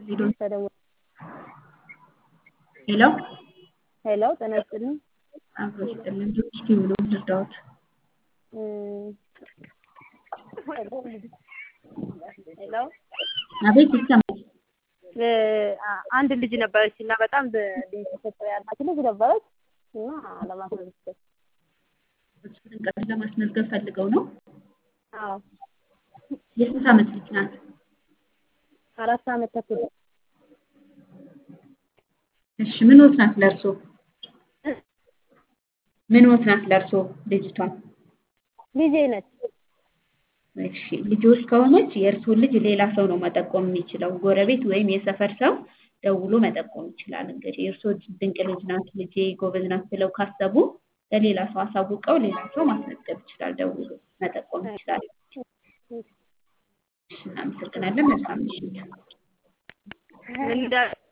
ሊዶን ተደወለ። ሄሎ ሄሎ ጤና ይስጥልኝ። አብሮ ይስጥልን። እስኪ ብሎ ልርዳዎት። ሄሎ አቤት ይሰማል። አንድ ልጅ ነበረች እና በጣም ተሰጥኦ ያላት ልጅ ነበረች እና ለማስመዝገብ እሱን ቀን ለማስመዝገብ ፈልገው ነው። አዎ የስንት ዓመት ልጅ ናት? አራት ዓመት ተኩል እሺ ምን ወት ናት ለእርሶ? ምን ወት ናት ለእርሶ ልጅቷ? ልጄ ነች። እሺ ልጆች ከሆነች የእርሶን ልጅ ሌላ ሰው ነው መጠቆም የሚችለው። ጎረቤት ወይም የሰፈር ሰው ደውሎ መጠቆም ይችላል። እንግዲህ የእርሶ ድንቅ ልጅ ናት፣ ልጄ ጎበዝ ናት ብለው ካሰቡ ለሌላ ሰው አሳውቀው ሌላ ሰው ማስመዝገብ ይችላል። ደውሎ መጠቆም ይችላል። እሺ እናመሰግናለን። መልካም ምሽት። እንደ